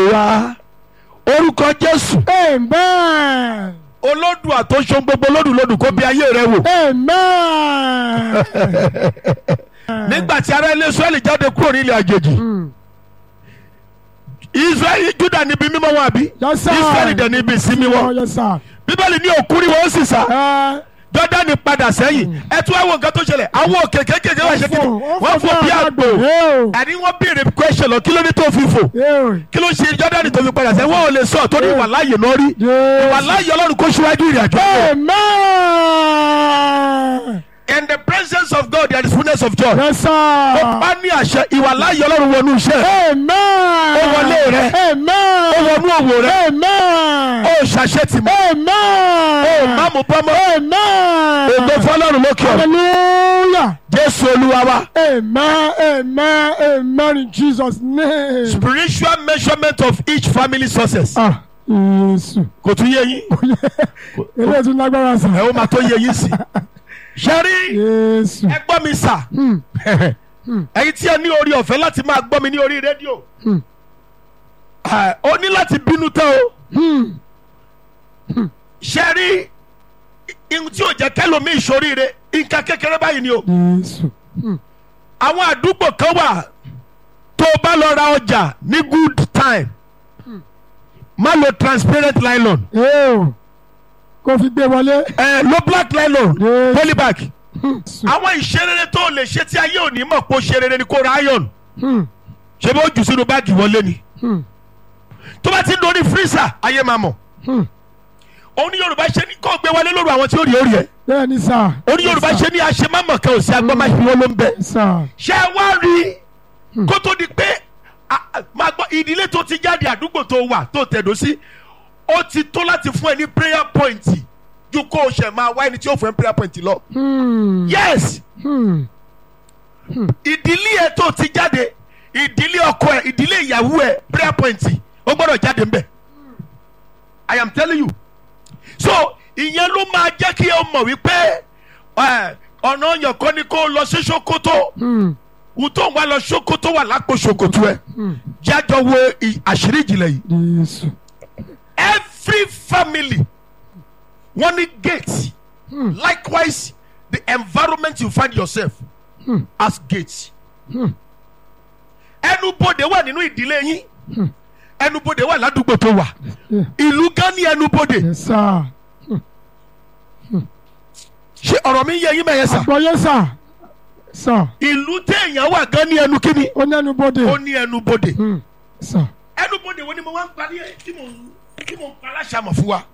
wa orúkọ jésù Amen. olódùà tó ṣe gbogbo lódùlódù kó bí ayé rẹ wò Amen. nígbà tí ará ilé israẹli jáde kúrò nílẹ̀ àjèjì Mm. israẹli juda níbi mímọ́ wọn àbí Yes, sir. israẹli dẹ̀ níbi ìsinmi Oh, wọn yes, sir. bíbélì ní òkú ni wọn ó sì sá Eh, jọdani padà sẹ́yìn ẹ tún wá wo nǹkan tó ṣẹlẹ̀ àwọn òkè kékeré wà ṣe kí ni wọ́n fò bí àgbò Ew. àní wọ́n béèrè question lọ kí ló ní tó fi fò Ew. kí ló ṣe jọdani tó fi padà sẹ́yìn wọ́n ò lè sọ torí ìwà láàyè náà rí Yes. ìwà láàyè ọlọ́run kó ṣíwájú ìrìn àjò náà. Amen. in the presence of God there is fullness of joy. Yes, sir. ó bá ní àṣẹ ìwà láàyè ọlọ́run wọnú iṣẹ́ Amen. Ó wọlé rẹ. Amen. ó wọnú òwò rẹ Amen. ó ṣàṣẹ tì mọ́ Amen. ó má mú bọ́mọ́ Amen. ògo fọlọ́run lókè ọ̀run Hallelujah. jésù olúwa wa Amen. Amen. Amen. In Jesus' name. spiritual measurement of each family success Ah, Jésù. kò tún yé yín Eléyìí tún lágbára sàn. ẹ ó máa tó yé yín sí ṣe rí Jésù. ẹ gbọ́ mi sà Hmm. ẹ̀yin tí ẹ ní orí ọ̀fẹ́ láti máa gbọ́ mi ní orí rédíò Hmm. ẹ, ó ní láti bínú tán o Hmm. ṣe rí ihun tí ò jẹ́ kẹ́lòmí ìṣoríire nǹkan kékeré báyìí ni o Jésù. àwọn àdúgbò kan wà tó o bá lọ ra ọjà ní good time má lo transparent nylon Ew. Kò fi gbé wọlé. ẹ lo black nylon Yes. polybag Hmm. àwọn ìṣerere tó o lè ṣe tí ayé òní mọ̀ pé o ṣe rere ni kó ra iron Hmm. ṣé bó jù sínú báàgì wọlé ni Hmm. tó bá ti ń dorí freezer ayé máa mọ̀ Hmm. òun ní yorùbá ṣe ní kó gbé wọlé lóru àwọn tí ó rí orí ẹ Bẹ́ẹ̀ni sà. òun ní yorùbá ṣe ní àṣemámọ̀ kan ò sí agbọ́máṣe wọn ló ń bẹ Sà. ṣé ẹ wá rí i kó tó di pé a- a- máa gbọ́ ìdílé tó ti jáde àdúgbò tó wà tó tẹ̀dó sí ó ti tó láti fún ẹ ní prayer point ju kó o ṣẹ̀ máa wá ẹni tí ó fún ẹ prayer point lọ. Hmm. yes Hmm. ìdílé ẹ tó ti jáde ìdílé ọkọ ẹ ìdílé ìyàwó ẹ prayer point ó gbọ́dọ̀ jáde ńbẹ̀ i am telling you so ìyẹn ló máa jẹ́ kí ẹ mọ̀ wípé ẹ, ọ̀nà ọ̀yàn kan ni kó o lọ sí sokoto Hmm. wùtò wà lọ sokoto wà lápò sokoto ẹ Hmm. jájọ wo ì- àṣírí ìjìnlẹ̀ yìí Jésù. every family wọ́n ní gate Hmm. likewise the environment you find yourself Hmm. as gate Hmm. ẹnubodè wà nínú ìdílé yín Hmm. ẹnubodè wà ládùúgbò tó wà Yeah. ìlú gan ní ẹnubodè Yes, sir. ṣé ọ̀rọ̀ mi ń yé yín mẹ́yẹ sà Àgbọ̀yé sà. Sà. ìlú téèyàn wà gan ní ẹnu kíni Ó ní ẹnu bóde. ó ní ẹnubodè Hmm. Sà. ẹnubodè wo ni mo wá ń parí ẹ tí mo tí mo ń pa aláṣàmọ̀ fún wa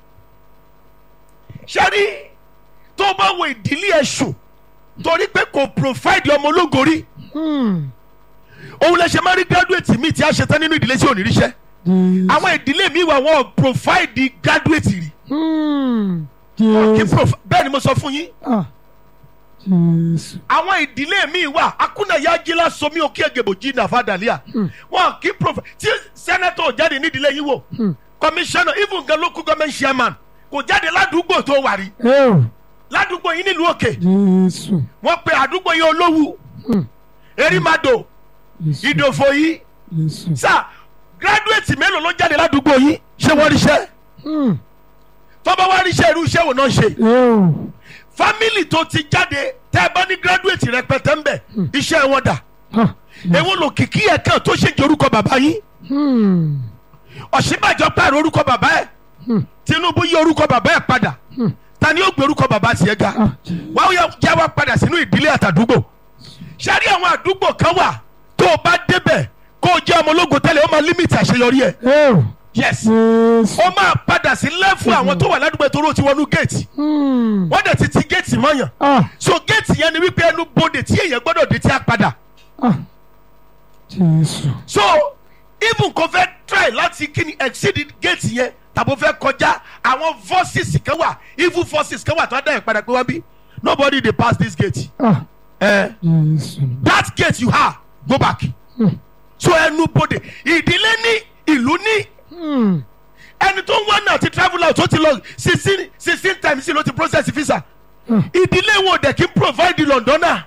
ṣẹ́rí tó o bá wo ìdílé ẹ̀sùn torí pé kò provide ọmọ ológo rí Hmm. òun lè ṣe máa rí graduate mi tí a ṣe tán nínú ìdílé tí ò ní ríṣẹ́ Jésù. àwọn ìdílé mi wà wọn ò provide graduate rí Hmm. kí Jésù. prof bẹ́ẹ̀ ni mo sọ fún yín Ah. Jésù. àwọn ìdílé mi wà akúnàyà jílá somi òkè ègèbò jí nàfà dàlíà wọn kì í prof tí sẹ́nẹ́tọ̀ jáde nídìílé yín wò Hmm. commissioner even gan local government chairman kò jáde ládùúgbò tó wà rí Ew. ládùúgbò yín nílùú òkè Jésù. wọ́n pe àdúgbò yín olówú Hmm. erimado Jésù. ìdòfò yìí Jésù. sá graduate mélòó ló jáde ládùúgbò yín ṣé wọ́n ríṣẹ́ Hmm. tọ́ba wá ríṣẹ́ irú iṣẹ́ wo náà ṣe Ew. family tó ti jáde tẹ́ ẹ bá ní graduate rẹpẹtẹ ń bẹ̀ iṣẹ́ wọn dà Ah. èwo lò kìkì ẹ̀ kàn tó ṣe jẹ́ orúkọ bàbá yín Hmm. ọ̀ṣínbàjò pààrọ̀ orúkọ bàbá ẹ̀ Hmm. tinubu yí orúkọ bàbá ẹ̀ padà Hmm. ta ni ó gbé orúkọ bàbá tiẹ̀ ga Ah. Jésù. wàá yà já wa padà sínú ìdílé àtàdúgbò ṣáàrí àwọn àdúgbò kan wà tó o bá débẹ̀ kó o jẹ́ ọmọ ológo tẹ́lẹ̀ ó máa límìtì àṣeyọrí ẹ̀ Ew. yes Jésù. ó máa padà sí lẹ́fù àwọn tó wà ládùúgbò tó rò ti wọnú géètì Hmm. wọ́n dẹ̀ ti ti géètì mọ́yàn Ah. so géètì yẹn ni wípé ẹnu bodè tí èèyàn gbọ́dọ̀ dé tí a padà Ah. Jésù. so even kò fẹ́ try láti kíni exceed géètì yẹn tàbí ó fẹ́ kọjá àwọn forces kan wà evil forces kan wà tó á dá yẹn padà pé wá bí nobody dey pass this gate Ah. eh, Jésù. that gate you have go back Hmm. so ẹnu bodè ìdílé ní ìlú ní Hmm. ẹni tó ń wá náà ti travel out tó ti lọ sixteen sixteen times sí ló ti process visa Hmm. ìdílé wọn ò dẹ̀ kí n provide londona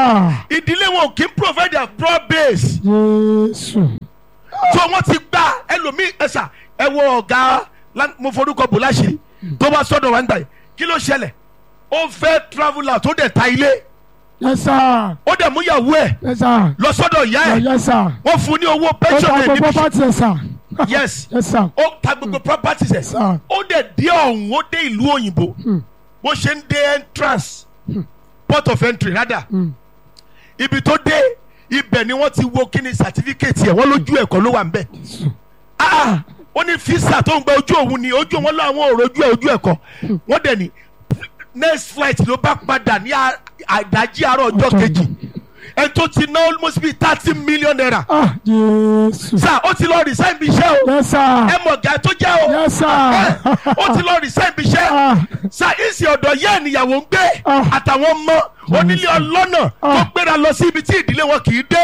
Ah. ìdílé wọn ò kí n provide abroad base Jésù. so wọ́n ti gba ẹlòmíì ẹ̀sà ẹ wo ọ̀gá lá- mo forúkọ bò láṣìírí tó bá sọ́dọ̀ wá ń gbà yìí kí ló ṣẹlẹ̀ ó fẹ́ travel out tó dẹ̀ ta ilé yes sir ó dẹ̀ mú ìyàwó ẹ̀ yes sir lọ sọ́dọ̀ ìyá ẹ̀ yes sir wọ́n fún un ní owó ó pension ta ẹ̀ gbogbo níbi pátì ẹ̀ sir yes yes sir ó ta gbogbo properties ẹ̀ sir ó dẹ̀ dé ọ̀hún ó dé ìlú òyìnbó Hmm. bó ṣe ń dé entrance port of entry rather Hmm. ibi tó dé ibẹ̀ ni wọ́n ti wo kí ni certificate ẹ̀ wọ́n lójú ẹ̀kọ́ ló wà ń bẹ̀ ah ó ní fisa tó ń gba ojú òun ni ojú wọn láwọn ò rojú ẹ̀ ojú ẹ̀kọ́ wọ́n dẹ̀ ní next flight ló bá padà ní a- àdájí àárọ̀ ọjọ́ Ọjọ́ kejì ẹni tó ti ná almost bíi thirty million naira ah jésù sir ó ti lọ resign bí iṣẹ́ o yes sir ẹ mọ̀ ọ̀gá tó jẹ́ o yes sir ó ti lọ resign bí iṣẹ́ ah sa ìsì ọ̀dọ̀ yẹ́ ènìyàwó ń gbé Ah. àtàwọn ọmọ onílé ọlọ́nà tó Ah. gbéra lọ sí ibi tí ìdílé wọn kì í dé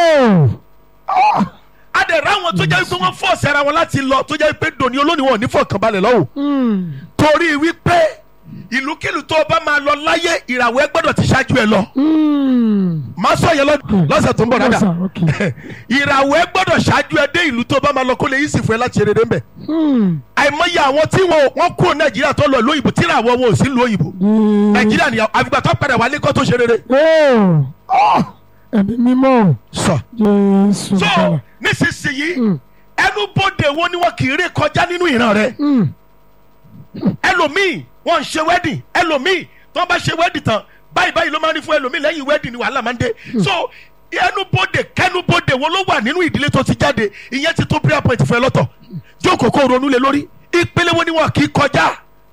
oh adẹ̀rẹ̀ àwọn tó jẹ́ wípé wọ́n fọ́ọ̀sì ara wọn láti lọ tó jẹ́ wípé dòní olónìí wọn ò ní fọkànbalẹ̀ lọ́wọ́ hmm torí wípé ìlúkìlú tó o bá máa lọ láyé ìràwọ̀ ẹ gbọ́dọ̀ ti ṣáájú ẹ lọ hmm máa sọ yẹn lọ- lọ́sẹ̀ tó ń bọ̀ yes dáadáa sir okay ìràwọ̀ ẹ gbọ́dọ̀ ṣáájú ẹ dé ìlú tó o bá máa lọ kó lè yí sì fún ẹ láti ṣe rere ń bẹ̀ hmm àìmọye àwọn tí wọn wọn kúrò nàìjíríà tó lọ lóyìnbó tí ìràwọ̀ wọn ò sí lóyìnbó nàìjíríà nìyàwó àfìgbà tó padà wálé kó tó ṣe rere oh ah ẹ̀mí mímọ́ sọ. jésù so bàbá nísinsìnyí Hmm. ẹnubodè wo ni wọn kì í ré kọjá nínú ìran rẹ hmm ẹlòmíì wọn ń ṣe wedding ẹlòmíì tó bá ṣe wedding tán báyìí báyìí ló máa ń ní fún ẹlòmíì lẹ́yìn wedding ni wàhálà máa ń dé so ẹnubodè kẹnubodè wo ló wà nínú ìdílé tó ti jáde ìyẹn ti tó prayer point fún ẹ lọ́tọ̀ jókòó kó ronú lé lórí ìpele wo ni wọn kì í kọjá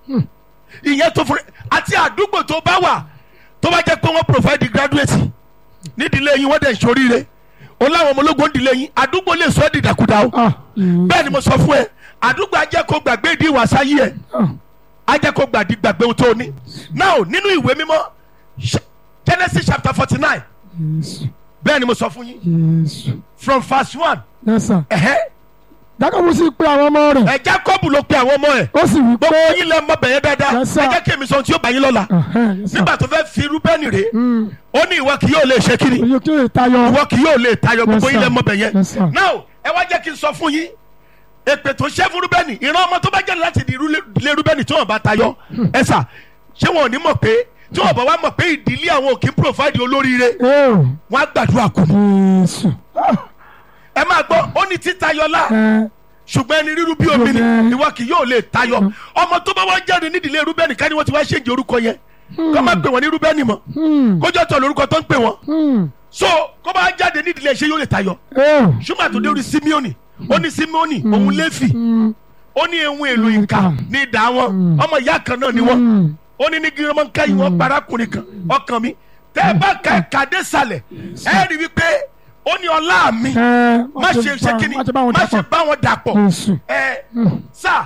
ìyẹn tó fún àti àdúgbò tó bá wà tó bá jẹ́ pé wọ́n provide graduate nídìílé yín wọ́n dẹ̀ ń ṣoríire o láwọn ọmọ ológun nídìílé yín àdúgbò lè sọ ẹ́ dìdàkudà o ah bẹ́ẹ̀ ni mo sọ fún ẹ àdúgbò ajẹ́ kó gbàgbé ìdí ìwàsá yìí ẹ ah ajẹ́ kó gbàdí gbàgbé ohun tó ní. now nínú ìwé mímọ́ Sh- Genesis chapter forty nine jésù bẹ́ẹ̀ ni mo sọ fún yín jésù from verse one yes sir ẹ̀hẹ́ jákàbù sì pé àwọn ọmọ rẹ̀ ẹ̀ Jacob ló pe àwọn ọmọ ẹ̀ ó sì wí pé gbogbo yín lẹ mọ bẹ̀yẹ dáadáa Yes, sir. ẹ jẹ́ kí èmi sọ ohun tí yóò bá yín lọ́la Ẹ̀hẹ́n, yes, sir. nígbà tó fẹ́ fi Rúbẹ́nì rè Hmm. ó ní ìwọ kì yóò lè ṣe kiri oye kí lè tayọ ìwọ kì yóò lè tayọ gbogbo Yes, yín lẹ sir. mọ bẹ̀yẹ Yes, sir. now ẹ wá jẹ́ kí n sọ fún yín èpè tó ṣẹ́ fún Rúbẹ́nì ìran ọmọ tó bá jáde láti di ilé Rúbẹ́nì tí wọ́n bá tayọ ẹ sà ṣé wọn ò ní mọ̀ pé tí wọ́n bá wá mọ̀ pé ìdílé àwọn ò kí ń provide olóríire oh wọ́n á gbàdúrà kù ní. jésù ah ẹ máa gbọ́ ó ní títayọlá ẹ ṣùgbọ́n ẹni rírú bí omi ni Yes. ìwọ kì yóò lè tayọ ọmọ tó bá wá jáde nídìílé Rúbẹ́nì ká ní wọ́n ti wá ṣèǹjì orúkọ yẹn kó má pè wọ́n ní Rúbẹ́nì mọ́ hmm kójọ́ tọ̀ lórúkọ tó ń pè wọ́n hmm so kó bá jáde nídìílé ṣé yóò lè tayọ oh ṣùgbọ́n àtúndé orí Simeoni ó ní Simeoni òun Léfì hmm ó ní ehun èlò ìka ní ìdá wọn ọmọ ìyá kan náà ni wọn hmm ó ní ní gírímọ̀ ká yìí wọ́n parákùnrin kan ọkàn mi tẹ́ ẹ bá ka ẹ̀ka dé sàlẹ̀ ẹ rí wípé ó ní ọlá mi ẹ má ṣe ṣe kíni má ṣe bá wọn má ṣe dàpọ̀ bá wọn dàpọ̀ jésù ẹ sà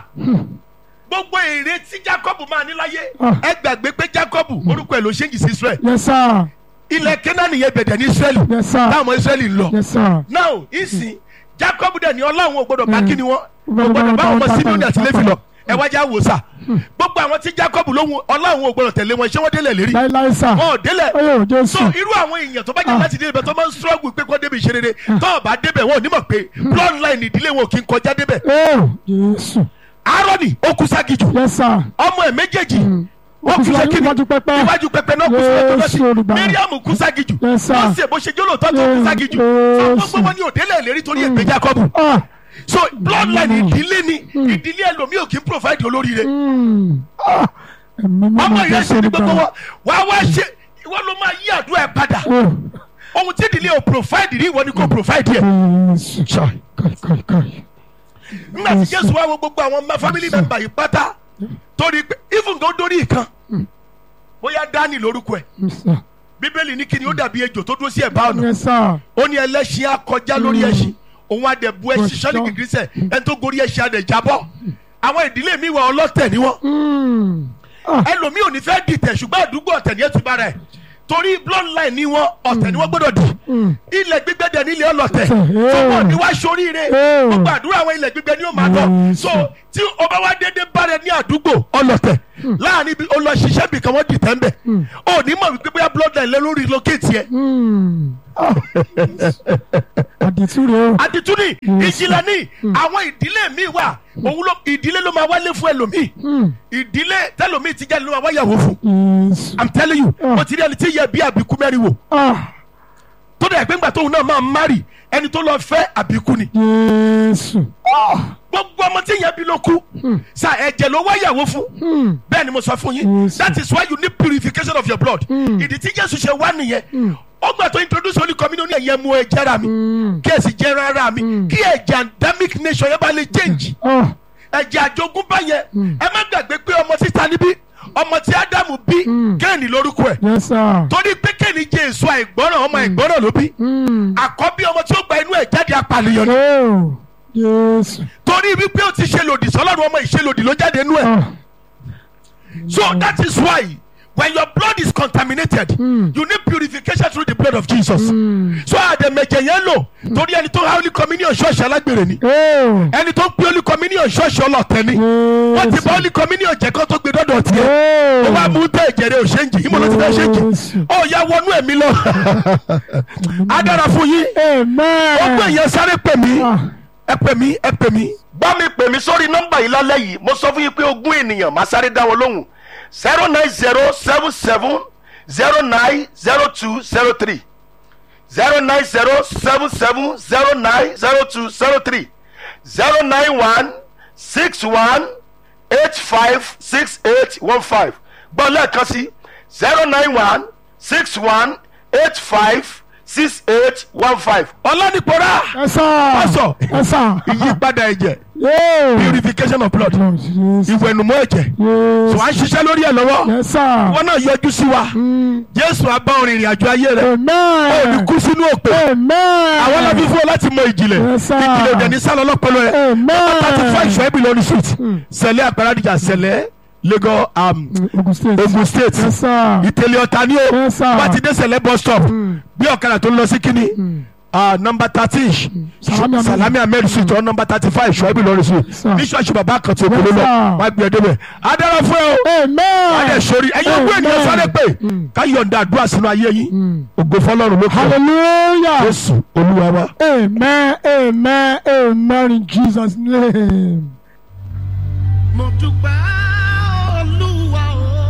gbogbo èrè tí Jacob máa ní láyé Ah. ẹ gbàgbé pé Jacob orúkọ ẹ̀ ló ṣe ń jì sí Israel yes sir ilẹ̀ Kénáánì yẹn bẹ̀dẹ̀ ní Israel yes sir táwọn ọmọ Israel ń lọ yes sir now ìsìn Jacob dẹ̀ ní ọlọ́run ò gbọ́dọ̀ bá Mm. kíni wọn ò Gbọ́dọ̀ gbọ́dọ̀ bá bá wọn wọn mọ Simeoni àti tapọ̀, Léfì lọ tapọ̀. ẹ wá já wò sà gbogbo àwọn tí Jacob lóhun ọlọ́run ò gbọ́dọ̀ tẹ̀lé wọn ṣé wọ́n délẹ̀ lérí láíláí sà wọn ò délẹ̀ oye so jésù irú àwọn èèyàn tó bá jẹ́ Ah. láti débẹ̀ tó máa ń struggle pé kó débi ìṣerere tó ò bá débẹ̀ wọn ò ní mọ̀ pé bloodline ìdílé wọn ò kí ń kọjá débẹ̀ oh jésù Aaroni ó kú ságijù yes sir ọmọ ẹ̀ méjèèjì ó Ó kú kú ṣe kíni síwájú pẹpẹ. iwájú pẹpẹ náà kú síwájú Jésù lọ́sí Olùgbàlà. Miriam kú ságijù Yes, sir. Mósè bó ṣe jólóòtọ́ tó kú Yes, ságijù Jésù. so gbogbo wọn ní òdélẹ̀ lérí torí èpè Jacob ah so bloodline ìdílé ni ìdílé ẹlòmíì ò kí ń provide olóríire hmm ah ẹ̀mí mímọ́ ọmọ ìyá jésù ṣe ní gbogbo olùgbàlà wọn wàá wá ṣe ìwọ ló máa yí àdúrà ẹ padà oh ohun tí ìdílé ò provide rí ìwọ ni kò provide yẹ jésù káì káì káì nígbà tí Jésù wá wo gbogbo àwọn ma- family member yìí pátá torí pé even tó dórí ìkan bóyá Dání lórúkọ ẹ̀ yes sir bíbélì ní kíni ó dàbí ejò tó dúró sí ẹ̀bá ọ̀nà yes sir ó ní ẹlẹ́ṣin á kọjá lórí ẹṣin òun àdẹ̀bù ẹṣin sọ́ni gìgísẹ̀ ẹni tó gorí ẹṣin àdẹ̀jábọ̀ àwọn ìdílé mi wà ọlọ́tẹ̀ ni wọ́n hmm ah ẹlòmíì ò ní fẹ́ dìtẹ̀ ṣùgbọ́n àdúgbò ọ̀tẹ̀ ni ẹ ti bára ẹ̀ torí bloodline ni wọ́n ọ̀tẹ̀ ni wọ́n gbọ́dọ̀ dì hmm ilẹ̀ gbígbẹ́ dẹ̀ nílé ọlọ́tẹ̀ Ọ̀tẹ̀, tó eh. wọ́n ní wá sóríire Eh. gbogbo àdúrà àwọn ilẹ̀ gbígbẹ́ ni ó máa lọ Yes. so tí ọba wa dédé bára ní àdúgbò ọlọ́tẹ̀ láàrin ibi ó lọ ṣiṣẹ́ bì kan wọ́n dìtẹ̀ ń bẹ̀ ò ní mọ̀ wípé bóyá bloodline lẹ́ lórí lókèétì ẹ̀ hmm ah àdìtú rèé o. àdìtúni ìjìnlẹ̀ ní àwọn ìdílé mi wà òun ló ìdílé ló máa wálé fún ẹlòmíì Hmm. ìdílé tẹlòmíì ti jáde ló máa wáyàwó fún Jésù. i'm telling you Ah. mo ti rí ẹni tí yẹ bí àbíkú mẹ́rin wò Ah. tó dẹ̀ pé ńgbà tóun náà máa márì ẹni tó lọ fẹ́ àbíkú ni Jésù. gbogbo ọmọ tí yẹn bí ló kú sa ẹ̀jẹ̀ ló wáyàwó fún Hmm. bẹ́ẹ̀ ni mo sọ fún yín Yes. that is why you need purification of your blood ìdí tí jésù ṣe wá nìyẹn ó gbà tó introduce holy communion ẹ̀yẹ mu ẹ̀jẹ̀ ra mi kí ẹ̀sìn jẹ́ rárá mi kí ẹ̀jẹ̀ endemic nation yẹn bá lè change Ah. ẹ̀jẹ̀ àjogúnbá yẹn ẹ má gbàgbé pé ọmọ títa níbí ọmọ tí ádámù bí kéènì lórúkọ ẹ̀ Yes, sir. torí pé kéènì jẹ èso àìgbọràn ọmọ àìgbọràn ló bí Hmm. àkọ́bí ọmọ tí ó gba inú ẹ̀ jáde apànìyàn ni Oh. Jésù. torí wípé ó ti ṣe lòdì sọlọ́run ọmọ ìṣe lòdì ló jáde inú ẹ̀ Ah. so that is why when your blood is contaminated you need purification through the blood of Jesus so àdèmẹ̀jẹ̀ yẹn lò torí ẹni tó holy communion ṣọ́ọ̀ṣì alágbèrè ni Oh. ẹni tó ń pín holy communion ṣọ́ọ̀ṣì ọlọ́tẹ̀ ni wọ́n ti bá holy communion jẹ́ kó tó gbé dọ́dọ̀ tiẹ̀ ó wá mú tẹ ìjẹrẹ òṣèǹjì ìmọ̀ ló ti fẹ́ ṣèǹjì Jésù. ó yá wọnú ẹ̀mí lọ á dára fún yín Amen. ó gbé yẹn sáré pè mí Ah. ẹ pè mí ẹ pè mí. bá mi pè mí sórí nọ́mbà yìí lálẹ́ yìí mo sọ fún yín pé ogún ènìyàn máa sáré dá wọn lóhùn zero nine zero seven seven zero nine zero two zero three zero nine zero seven seven zero nine zero two zero three zero nine one six one eight five six eight one five gbọ́ lẹ́ẹ̀kan sí zero nine one six one eight five six eight one five. ọlọ́nìpọ̀rá Yes, sir. Pastor. Yes, sir. ìyípadà ẹ̀jẹ̀ Yeah. purification of blood Lord, yes. ìwẹ̀nùmọ́ ẹ̀jẹ̀ Yes. tó à ń ṣiṣẹ́ lórí ẹ̀ lọ́wọ́ Yes, sir. wọn náà yọjú sí wa jésù abá orin ìrìn àjò ayé rẹ ó ní Amen. kú sínú òpè Amen. àwọn lọ́bí fún ọ láti mọ ìjìnlẹ̀ Yes, sir. ìjìnlẹ̀ òdẹ ní sálọ lọ́pọ̀lọ́ rẹ Amen. thirty five ṣọ́ ẹ̀bí lọ́nu street sẹ̀lẹ̀ àgbàradìjà sẹ̀lẹ̀ lagos um, Ogun State. ogun state Yes, sir. ìtẹ̀lẹ̀ ọ̀tá ní o Yes, sir. wọ́n ti dé sẹ̀lẹ̀ bus stop bí ọ̀kadà tó ń lọ sí kínní nọmba thirteen Salami Ahmed. salami ahmed street or nọmba thirty five ṣọ́ ẹ̀bí lọ́nu street sir. ní ṣọ́ọ̀ṣì bàbá kan tó kúrò Yes, lọ sir. wọ́n á gbé ẹ débẹ̀ adára fún ẹ o Amen. adé sori ẹyin ogún ènìyàn sáré pé ká yọ̀ǹda àdúrà sínú ayé yín ògo fọlọ́run ló kọ́ Hallelujah. jésù olúwa wa. Amen. Amen. Amen. In Jesus' name. mo dúpẹ́ olúwa o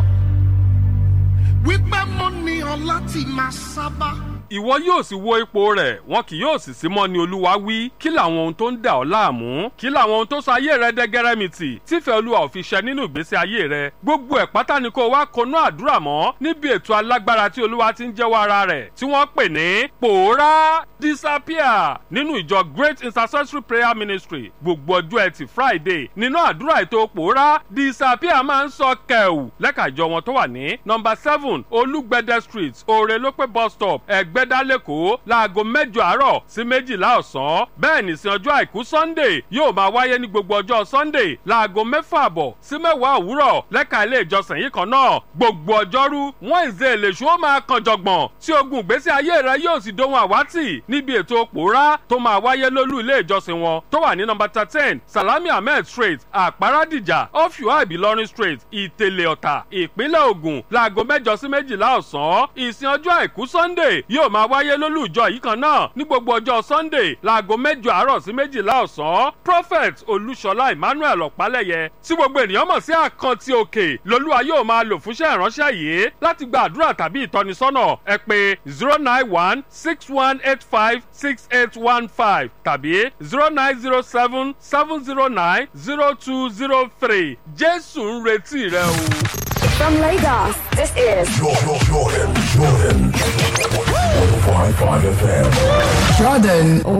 wípé mo ní ọ láti máa sábà. ìwọ yóò sì wo ipò rẹ̀ wọn kì yóò sì sí mọ́ ni olúwa wí kí làwọn ohun tó ń dà ọ́ láàmú kí làwọn ohun tó sọ ayé rẹ dẹ́gẹ́rẹ́mìtì tífẹ́ olúwa ò fi ṣẹ nínú ìgbésí ayé rẹ gbogbo ẹ̀ pátá ni kó wá konú àdúrà mọ́ níbi ètò alágbára tí olúwa ti ń jẹ́wọ́ ara rẹ̀ tí wọ́n pè ní pòórá disappear nínú ìjọ great intercessory prayer ministry gbogbo ọjọ́ ẹtì friday nínú àdúrà ètò pòórá disappear máa ń sọ kẹ̀wù lẹ́ka ìjọ wọn tó wà ní nọmba seven olúgbẹ̀dẹ street òrèlópé bus stop ẹ̀gbẹ́dá lẹ́kọ̀ọ́ láago mẹ́jọ àárọ̀ sí méjìlá ọ̀sán bẹ́ẹ̀ nìsín ọjọ́ àìkú sunday yóò máa wáyé ní gbogbo ọjọ́ sunday láago mẹ́fà àbọ̀ sí mẹ́wàá òwúrọ̀ lẹ́ka ilé ìjọsìn yìí kan náà gbogbo ọjọ́rú wednesday lèṣu ó máa kan jọ̀gbọ̀n tí ogun ìgbésí ayé rẹ yóò sì dohun àwátì níbi ètò pòórá tó máa wáyé lólú ilé ìjọsìn wọn tó wà ní nọmba thirteen salami ahmed street àpárádìjà ọ̀fíwá ìbílọ́rin street ìtẹ̀lẹ̀ ọ̀tà ìpínlẹ̀ ògùn láago mẹ́jọ sí méjìlá ọ̀sán ìsìn ọjọ́ àìkú sunday yóò máa wáyé lólú ìjọ yìí kan náà ní gbogbo ọjọ́ sunday láago mẹ́jọ àárọ̀ sí méjìlá ọ̀sán prophet olúṣọlá emmanuel ọ̀pálẹ̀yẹ tí gbogbo ènìyàn mọ̀ sí àkántì òkè lolúwa yóò máa lò fúnṣẹ́ ìránṣẹ́ yìí láti gba àdúrà tàbí ìtọ́nisọ́nà ẹ pé zero nine one six one eight five six eight one five tàbí zero nine zero seven seven zero nine zero two zero three jésù ń retí rẹ o. From Lagos, this is Jordan, Jordan, Jordan. 105.5 FM. Jordan